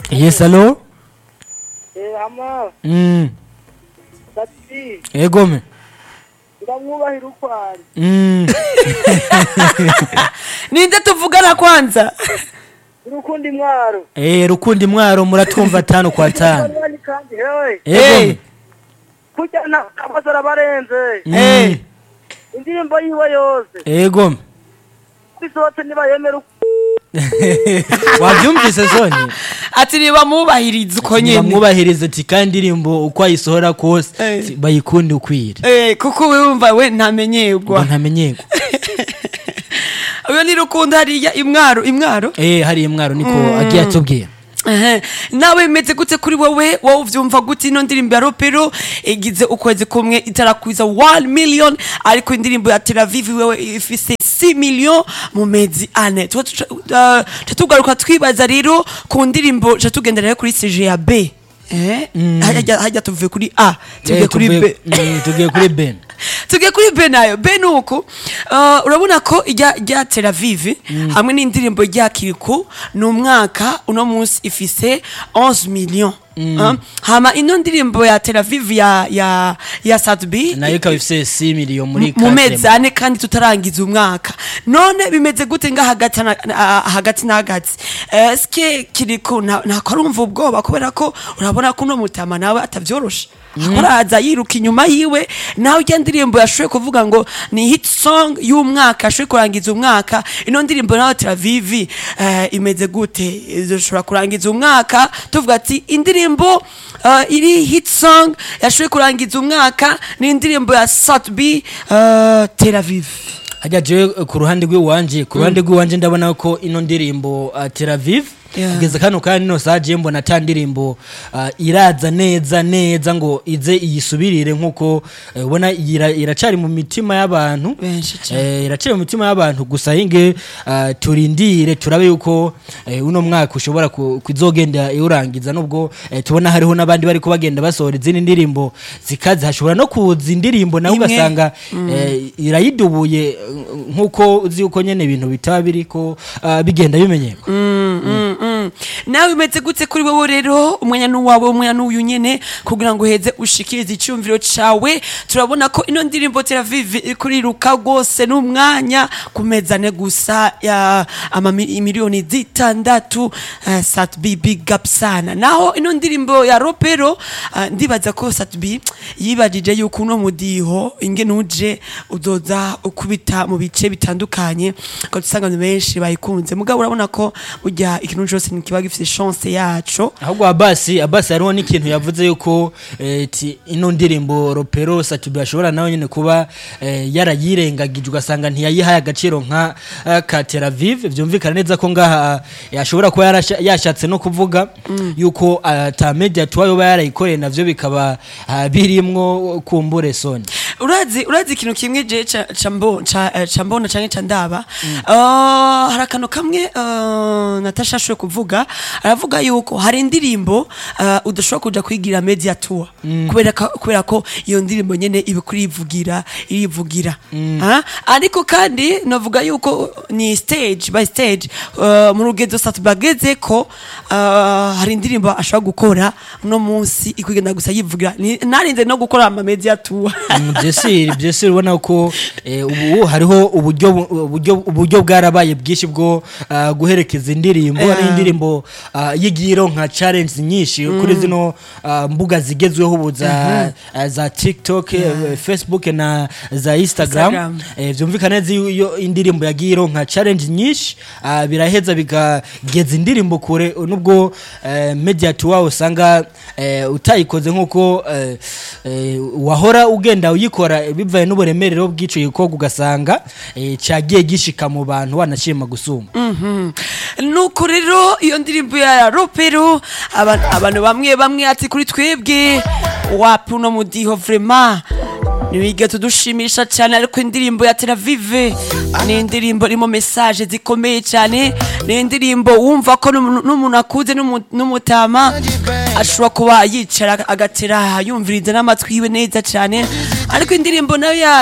yes alo Eh, hama mm. dati egome ndamwubahira uko ari mm. ninde tuvugana kwanza urukundo imwaro eh, rukundi mwaro muratwumva tano kwa tano Banywanyi kandi hewe egome kurya nta amaso arabarenze mm. indirimbo yiwe yose egome bisohotse nibayemera uko wabyumvise soni ati ntibamwubahiriza uko nyine bamwubahiriza ati kandi indirimbo uko ayisohora kose Eh. si- bayikunde ukwire Eh, kuko we wumva we ngo ntamenyerwa ntamenyerwa uyo ni rukundo hariya imwaro imwaro eh, hariya mwaro niko agiye atubwira Ehe. nawe bimeze gute kuri wowe wowe uvyumva gute ino ndirimbo ya ropero igize ukwezi kumwe itarakwiza 1 million ariko indirimbo ya Tel Aviv wewe ifise 6 million mu mezi ane tuba tuca- uh, tuca tugaruka twibaza rero ku ndirimbo tuca tugendera rero kuri CG ya B eh hajya hajya tuvuye kuri A tuvuye Eh, kuri tuvuye- B mm, tugiye kuri ben tugiye kuri be nayo be ni uku uh, urabona ko ijya rya Tel Aviv hamwe n'indirimbo rya Kiriku ni umwaka uno munsi ifise 11 million Uh, hama ino ndirimbo ya Tel Aviv ya ya ya Sadbi nayo ikaba ifise 6 miliyo muri mu mezi Katrema. ane kandi tutarangiza umwaka none bimeze gute nga hagati na, na, hagati na hagati eske kiriko ntako arumva ubwoba kubera ko urabona ko uno mutama nawe atavyoroshe araza yiruka inyuma yiwe nawe ijya ndirimbo yashoboye kuvuga ngo ni hit song y'umwaka ashoboye kurangiza umwaka ino ndirimbo nawe Tel Aviv eh, imeze gute izoshobora kurangiza umwaka tuvuga ati indirimbo eh, iri hit song yashoboye kurangiza umwaka ni indirimbo ya Satbi uh, Tel Aviv hajya jewe eh, ku ruhande rw'iwanje ku ruhande rw'iwanje ndabona ko ino ndirimbo uh, Tel Aviv Yeah. kugeza kano kandi no saje mbona ata ndirimbo uh, iraza neza neza ngo ize iyisubirire nkuko eh, ubona ira- iracari mu mitima y'abantu Benshi cane. eh, iracari mu mitima y'abantu gusa hinge uh, turindire turabe yuko eh, uno mwaka ushobora ku- kuzogenda iwurangiza nubwo eh, tubona hariho n'abandi bariko bagenda basohora izindi ndirimbo zikaze hashobora no kuza indirimbo nawe Imwe. ugasanga eh, irayidubuye eh, nkuko uzi yuko nyene ibintu bitaba biriko uh, bigenda bimenyerwa Mm, mm, mm. nawe bimeze gute kuri wowe rero umwanya n'uwawe umwanya n'uyu nyene kugira ngo uheze ushikirize icyumviro cawe turabona ko ino ndirimbo Tel Aviv iriko iriruka rwose n'umwanya ku mezi ane gusa ya amami- imiliyoni zitandatu uh, Satbi big up sana naho ino ndirimbo ya Ropero uh, ndibaza ko Satbi yibajije yuko uno mudiho ingene uje uzoza ukubita mu bice bitandukanye ko dusanga abantu benshi bayikunze mugabo urabona ko burya ikintu cyose ntikiba gifite chance yaco ahubwo abasi abasi hariho n'ikintu yavuze yuko eh, ti ino ndirimbo ropero satubi ashobora nawe nyine kuba eh, yarayirengagije ugasanga ntiyayihaye agaciro nka eh, ka Tel Aviv byumvikana neza ko ngaha eh, ashobora kuba yarasha- yashatse no kuvuga yuko ata media tuba yoba yarayikoreye navyo bikaba ah, birimwo kumbure soni urazi urazi ikintu kimwe je ca- ca mbo- ca eh, ca mbona canke ca ndaba Uh, hari akantu kamwe uh, natasha ashoboye kuvuga aravuga yuko hari indirimbo uh, udashobora kuja kwigira media tour kubera ko kubera ko iyo ndirimbo nyene iba kurivugira irivugira Ah, ariko kandi novuga yuko ni stage by stage uh, mu rugezo satu bageze ko uh, hari indirimbo ashobora gukora uno munsi ikugenda gusa yivugira Ni- narinze no gukora ama media tour byesiri byesiri ubona ko eh, ubu hariho uburyo bu- uburyo uburyo bwarabaye bwinshi bwo ah, guherekeza indirimbo Yeah. hari indirimbo ah, y'igiro nka challenge nyinshi kuri zino ah, mbuga zigezweho ubu za ah, za TikTok eh, Facebook na za Instagram Instagram. Eh, vyumvikana neza iyo- iyo indirimbo yagiye ironka challenge nyinshi ah, biraheza bikageza indirimbo kure nubwo eh, media tour usanga eh, utayikoze nkuko eh, eh, wahora ugenda uyikora eh, bivaye n'uburemerero bw'ico gikorwa ugasanga eh, cagiye gishika mu bantu wanashima gusumba nuko rero iyo ndirimbo ya ropero aba- abantu bamwe bamwe ati kuri twebwe wapi uno mudiho vrema ntibige tudushimisha cyane ariko indirimbo ya Tel Aviv ni indirimbo irimo message zikomeye cyane ni indirimbo wumva ko n'umuntu n'umuntu akuze n'umu- n'umutama ashobora kuba yicara agatera yumviriza n'amatwi yiwe neza cyane ariko indirimbo nayo ya